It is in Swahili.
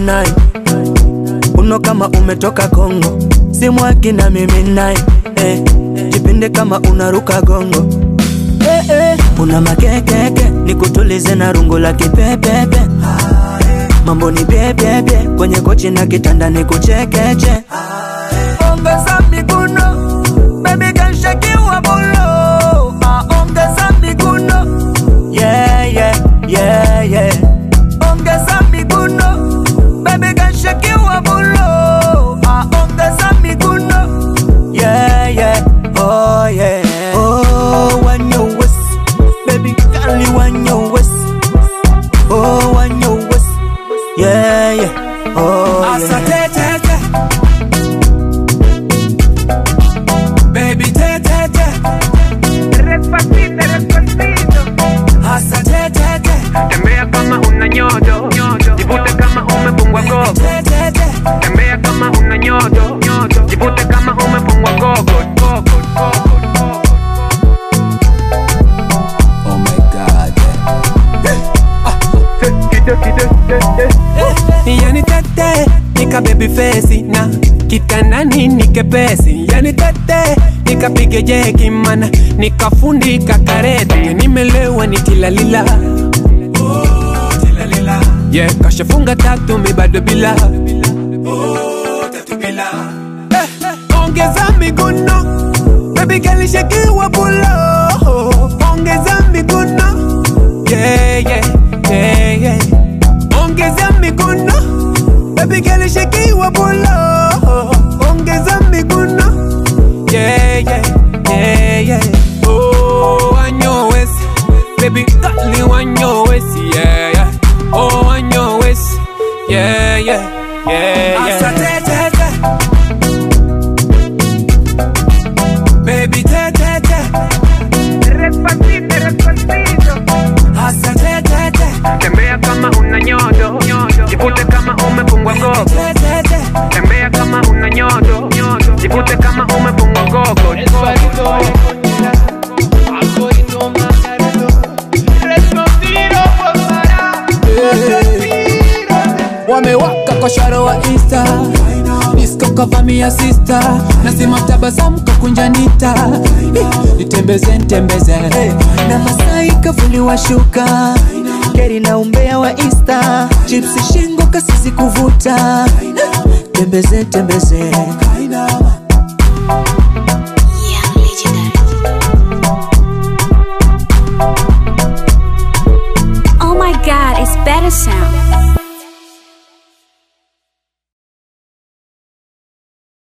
nai uno kama umetoka Kongo, simwaki na mimi nai eh, jipinde kama unaruka gongo eh, eh. Una makekeke nikutulize na rungu la kipepepe mambo ni bebebe kwenye kochi na kitanda ni kuchekeche ongeza miguno baby kanshakiwa bulo ah, ongeza miguno yeah, yeah, yeah, yeah. ongeza miguno baby kanshakiwa bulo ah, ongeza miguno yeah, yeah, oh, yeah. Oh, when you waist, baby girl, you want your waist. Oh, when you waist, yeah, yeah, oh, Asa yeah. te te te Baby te te te Despacito, despacito. Asa te te te Tembea kama una nyodo, jivute kama umefungwa gogo. te te te Tembea kama una nyodo, jivute kama umefungwa gogo. gogo, gogo. Oh my god Kide, kide, kide. Yani tete nika baby face na kitandani nikepesi yani tete nikapige jeki mana nikafundika karete nimelewa nitilalila oh, tilalila. yeah, kashafunga tatu mi bado bila oh, tatu bila eh, eh, ongeza miguno baby kalishakiwa bulo ongeza miguno yeah, yeah, yeah, yeah. ongeza miguno baby kalishakiwa bulo ongeza miguno yeah, yeah, yeah, yeah. oh wanyowesi baby kali wanyowesi yeah, yeah. oh wanyowesi yeah, yeah, yeah, yeah. Asa te, te, te. Baby te te te Despacito, despacito. Asa te te te Tembea kama una nyodo, jivute kama umefungwa gogo. te te te Tembea kama una nyodo, jivute kama umefungwa gogo. wamewaka kwa sharo wa insta disko kavamia sista nasima tabasamu kakunjanita nitembeze ntembeze na Masai kavuliwa shuka Keri na umbea wa Insta Chipsi shingo kasisi kuvuta Tembeze tembeze Young Legendary. Oh my god, it's better sound.